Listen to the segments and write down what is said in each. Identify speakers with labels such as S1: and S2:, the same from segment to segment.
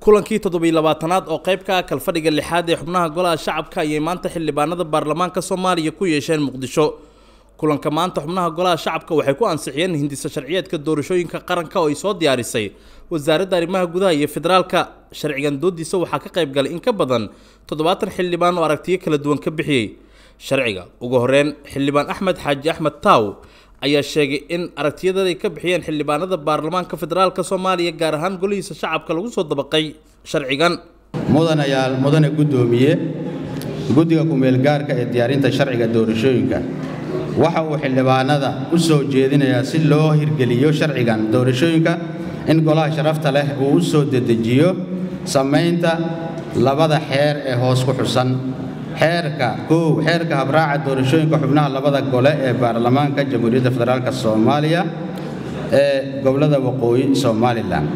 S1: kulankii toddobiy labaatanaad oo qayb ka ah kalfadhiga lixaad ee xubnaha golaha shacabka ayay maanta xildhibaanada baarlamaanka soomaaliya ku yeesheen muqdisho kulanka maanta xubnaha golaha shacabka waxay ku ansixiyeen hindisa sharciyeedka doorashooyinka qaranka oo ay soo diyaarisay wasaaradda arrimaha gudaha iyo federaalka sharcigan doodiisa waxaa ka qayb galay in ka badan toddobaatan xildhibaan oo aragtiyo kala duwan ka bixiyey sharciga ugu horeyn xildhibaan axmed xaaji axmed taaw ayaa sheegay in aragtiyadada ay ka bixiyeen xildhibaanada baarlamaanka federaalka soomaaliya gaar ahaan golihiisa shacabka lagu soo dabaqay sharcigan
S2: mudanayaal mudane guddoomiye guddiga ku-meelgaarka ee diyaarinta sharciga doorashooyinka waxa uu xildhibaanada u soo jeedinayaa si loo hirgeliyo sharcigan doorashooyinka in golaha sharafta leh uu u soo dedejiyo samaynta labada xeer ee hoos ku xusan xeerka kow xeerka habraaca doorashooyinka xubnaha labada gole ee baarlamaanka jamhuuriyadda federaalk soomaaliya ee gobollada waqooyi somalilan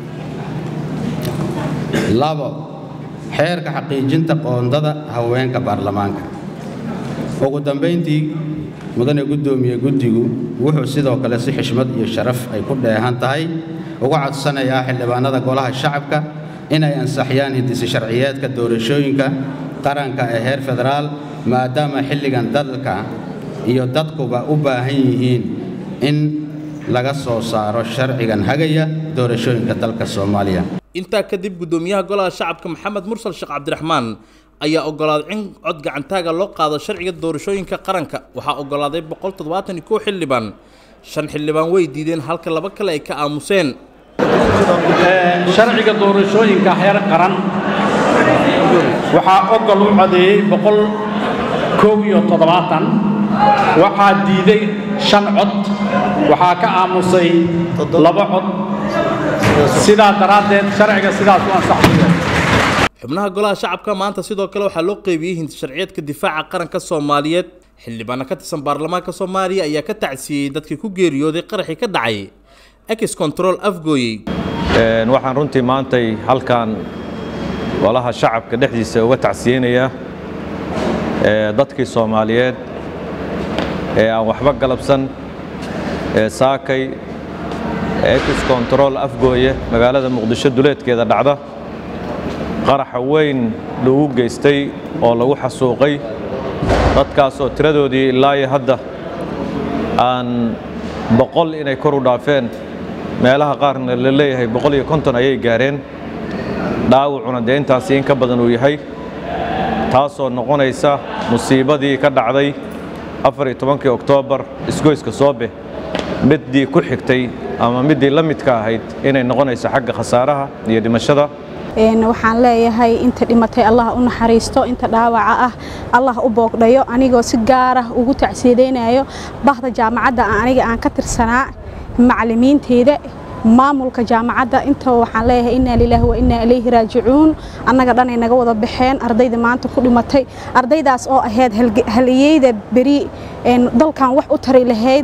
S2: labo xeerka xaqiijinta qoondada haweenka baarlamaanka ugu dambayntii mudane guddoomiye guddigu wuxuu sidoo kale si xishmad iyo sharaf ay ku dheehan tahay uga codsanayaa xildhibaanada golaha shacabka inay ansaxyaan hindisi sharciyeedka doorashooyinka qaranka ee heer federaal maadaama xilligan dalka iyo dadkuba u baahan yihiin in laga soo saaro sharcigan hagaya doorashooyinka dalka soomaaliya
S1: intaa kadib guddoomiyaha golaha shacabka maxamed mursal sheekh cabdiraxmaan ayaa ogolaaday in cod gacantaaga loo qaado sharciga doorashooyinka qaranka waxaa ogolaaday boqol toddobaatan iyo kow xildhibaan shan xildhibaan way diideen halka laba kale ay ka aamuseen
S3: sharciga doorashooyinka heer qaran waxaa ogol u codeeyey boqol koob iyo toddobaatan waxaa diiday shan cod waxaa ka aamusay laba cod sidaa daraaddeed sharciga sidaas u ansaxayo
S1: xubnaha golaha shacabka maanta sidoo kale waxaa loo qeybiyey hinti sharciyeedka difaaca qaranka soomaaliyeed xildhibaano ka tirsan baarlamaanka soomaaliya ayaa ka tacsiyey dadkii ku geeriyooday qaraxii ka dhacay ex control afgooyey
S4: waxaan runtii maantay halkan golaha shacabka dhexdiisa uga tacsiyeynayaa dadkii soomaaliyeed ee aan waxba galabsan ee saakay ex control afgooye magaalada muqdisho duleedkeeda dhacda qaraxa weyn lagu geystay oo lagu xasuuqay dadkaasoo tiradoodii ilaa iyo hadda aan boqol inay kor u dhaafeen meelaha qaarna la leeyahay boqol iyo konton ayay gaareen dhaawacuna dee intaasi in ka badan uu yahay taasoo noqonaysa musiibadii ka dhacday afar iyo tobankii oktoobar isgoyska soobe middii ku xigtay ama middii la midka ahayd inay noqonayso xagga khasaaraha iyo dhimashada
S5: waxaan leeyahay inta dhimatay allah u naxariisto inta dhaawaca ah allah u boogdhayo anigoo si gaarah ugu tacsiidaynayo bahda jaamacadda aniga aan ka tirsanaa macallimiinteyda maamulka jaamacadda inta waxaan leeyahay innaa lilaahi wa innaa ilayhi raajicuun annaga dhanay naga wada baxeen ardayda maanta ku dhimatay ardaydaas oo ahayd haliyeyda beri dalkan wax u tari lahayd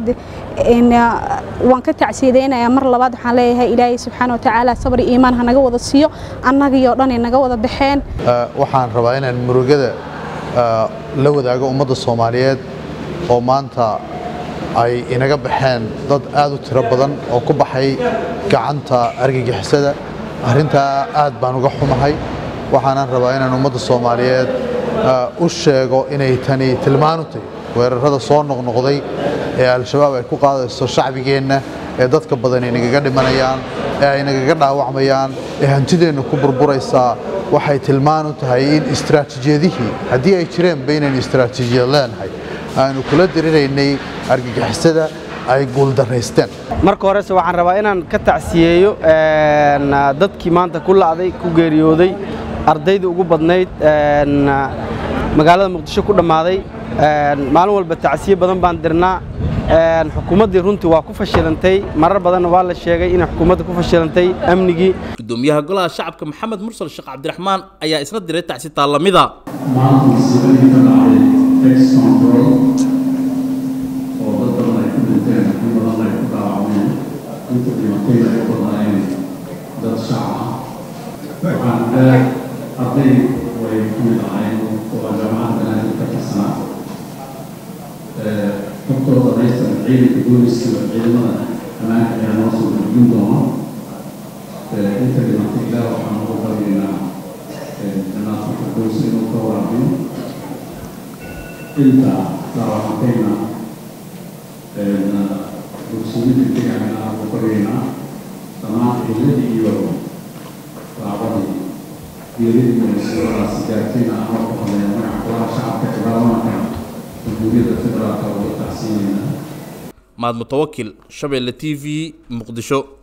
S5: waan ka tacsiidaynayaa mar labaad waxaan leeyahay ilaahay subxaana wa tacaala sabri iimaan ha naga wada siiyo annagii oo dhanay naga wada baxeen
S6: waxaan rabaa inaan murugada la wadaago ummadda soomaaliyeed oo maanta ay inaga baxeen dad aad u tiro badan oo ku baxay gacanta argagixisada arrintaa aad baan uga xumahay waxaanan rabaa inaan ummadda soomaaliyeed u sheego inay tani tilmaanu tahy weerarada soo noqnoqday ee al-shabaab ay ku qaadayso shacbigeenna ee dadka badan ay nagaga dhimanayaan ee ay nagaga dhaawacmayaan ee hantideenna ku burburaysaa waxay tilmaan u tahay in istaraatiijiyadihii haddii ay jireenba inaynu istaraatiijiyad leenahay aanu kula diriraynay argagixisada ay guuldaraysteen
S7: marka horese waxaan rabaa inaan ka tacsiyeeyo dadkii maanta ku la'day ku geeriyooday ardaydii ugu badnayd magaalada muqdisho ku dhammaaday maalin walba tacsiye badan baan dirnaa xukuumaddii runtii waa ku fashilantay marar badanna waa la sheegay inay xukuumadda ku fashilantay amnigii
S1: gudoomiyaha golaha shacabka maxamed mursal sheekh cabdiraxmaan ayaa isna diray tacsi taallamida
S8: inta dhimatay ay u badnaayeen dad shacab ah waxaan dheer arday way ka mid ahayn oo jaamacadda banaadir ka tirsanaa xogtooda haysan ciidanka booliska ciidamada ammaanka ayaa noo soo gudbin doona inta dhimatay ilaah waxaan ugu barya inta daawacantayna dugsiyiinta deegaanka aan ku baryaynaa dhammaan ciiladii iyo daacadii geeridii munaasabadaas gaartayna ama ku hadlaya magaca golaha shacabka ee baarlamaanka jamhuuriyadda federaalka wada tacsiinayna
S1: mahad mutawakil shabeelle t v muqdisho